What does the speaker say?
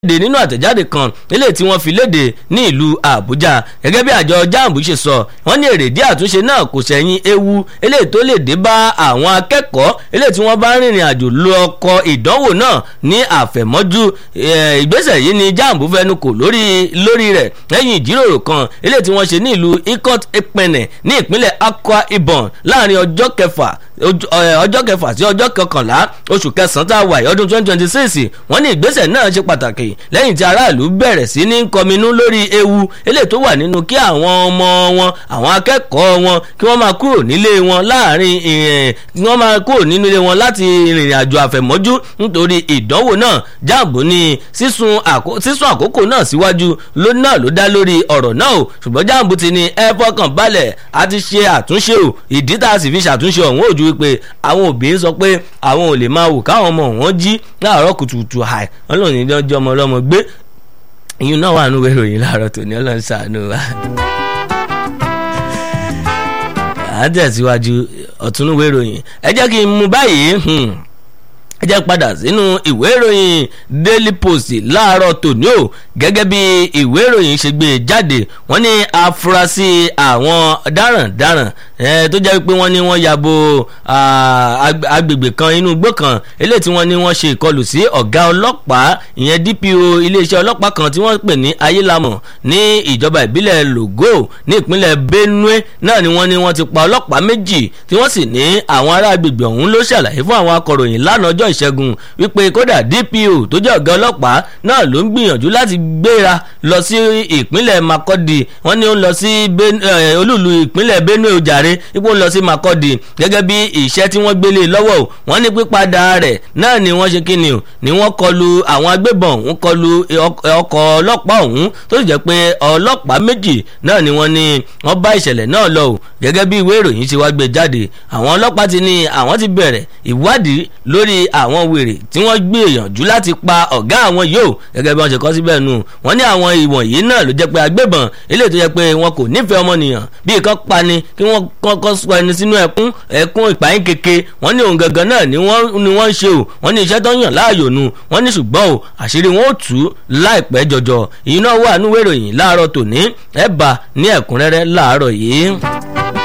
léde nínú àtẹ̀jáde kan eléyìí tí wọ́n fi léde ní ìlú àbújá gẹ́gẹ́ bí àjọ jamb ṣe sọ wọ́n ní èrèdí àtúnṣe náà kò sẹ́yìn ewu eléyìí tó lè dé bá àwọn akẹ́kọ̀ọ́ eléyìí tí wọ́n bá rìnrìn àjò lọ ọkọ̀ ìdánwò náà ní àfẹ̀mọ́jú ìgbésẹ̀ yìí ni jamb fẹnu kò lórí lórí rẹ̀ lẹ́yìn ìjíròrò kan eléyìí tí wọ́n ṣe ní ìlú ikot epene ní ìpínlẹ̀ akwa ibom láàrin ọjọ́ kẹfà ọjọ́ kẹfà sí ọjọ́ kọkànlá oṣù kẹsàn-án tá a wà ọdún twenty twenty six wọ́n ní ìgbésẹ̀ náà ṣe pàtàkì lẹ́yìn tí aráàlú bẹ̀rẹ̀ sí ní kọminú lórí ewu eléyìí tó wà nínú kí àwọn ọmọ wọn àwọn akẹ́kọ̀ọ́ wọn kí wọ́n máa kúrò nílé wọn láàrin kí wọ́n máa kúrò nínú ilé wọn láti rìnrìn àjò àfẹ̀mọ́jú nítorí ìdánwò náà jáàbù ní sísun àkókò náà síwájú náà ló dá lórí ọ̀rọ̀ náà o ṣùgbọ́n jáàbù ti ní ẹ fọkàn balẹ̀ a ti ṣe àtúnṣe o ìdí tá a sì fi ṣàtúnṣe ọ̀hún òjú wípé àwọn òbí ń sọ pé àwọn ò lè máa wò káwọn ọmọ wọn jí láàárọ̀ kùtùkùtù àì ọlọ́run ní ọjọ́ ọmọ ọlọ́mọ gbé ìyún náà wà nínú ìròyìn láàárọ̀ tòní ọlọ́run ṣàánú wa. à ń tẹ̀síwájú ọ̀túnúwé ìròyìn ẹ jẹ́ kí n mú báyìí ẹ jẹ́ padà sínú ìwé ìròyìn daily post láàárọ̀ tòní o gẹ́gẹ́ bí ìwé ìròyìn ṣe gbé jáde wọ́n ní afurasí àwọn darandaran tó jẹ́ pé wọ́n ní wọ́n yabo agbègbè kan inú igbó kan eléyìí tí wọ́n ní wọ́n ṣe ìkọlù sí ọ̀gá ọlọ́pàá ìyẹn dpo iléeṣẹ́ ọlọ́pàá kan tí wọ́n pè ní ayélamọ̀ ní ìjọba ìbílẹ̀ logo ní ìpínlẹ̀ benue náà ni wọ́n ní wọ́n ti pa ọlọ́pàá méjì tí wọ́n sì ní àwọn ará agbègbè ọ̀hún ló ṣàlàyé fún àwọn akọ̀ròyìn lánàá ọjọ́ ìṣẹ́gun wípé kódà dpo tó jẹ́ ọ̀gá ọlọ́pàá náà ló ń gbìyànjú láti gbéra lọ sí ìpínlẹ̀ makọ́dì wọ́n ní ó ń lọ sí olúùlú ìpínlẹ̀ benue ojàre ipò ń lọ sí makọ́dì gẹ́gẹ́ bí iṣẹ́ tí wọ́n gbélé lọ́wọ́ o wọ́n ní pípadà rẹ̀ náà ni wọ́n ṣe kíni o ni wọ́n kọlu àwọn agbébọn òun kọlu ọkọ̀ ọlọ́pàá ọ̀hún tó sì jẹ́ pé ọlọ́pàá méjì náà ni wọ́n ní wọ́n bá ìṣẹ̀lẹ̀ náà lọ o gẹ́gẹ́ bí ìwé ìròyìn ṣe wá gbé jáde àwọn ọlọ́pàá ti ní àwọn ti bẹ̀rẹ̀ ìwádìí lórí àwọn wèrè tí wọ́n gbìyànjú láti pa ọ̀gá àwọn yìí o gẹ́gẹ́ bí wọ́n ṣe kọ́ síbẹ̀ nù wọ́n ní àwọn ìwọ̀nyí náà ló jẹ́ pé agbébọn eléyìí tó jẹ́ pé wọn kò nífẹ̀ẹ́ ọmọnìyàn bí ìkan pani kí wọ́n kọ́kọ́ sọ ẹni sínú ẹkún ẹkún ìpààyàn keke wọ́n ní òun gangan náà ni wọ́n ni wọ́n ń ṣe o wọ́n ní iṣẹ́ tó ń yàn láàyò nu wọ́n ní ṣùgbọ́n o àṣírí wọn ò tú láìpẹ́ jọjọ ìyín náà wà nínú ìròyìn láàárọ̀ tòní ẹ̀ bá ní ẹ̀kúnrẹ́rẹ́ láàárọ̀ yìí.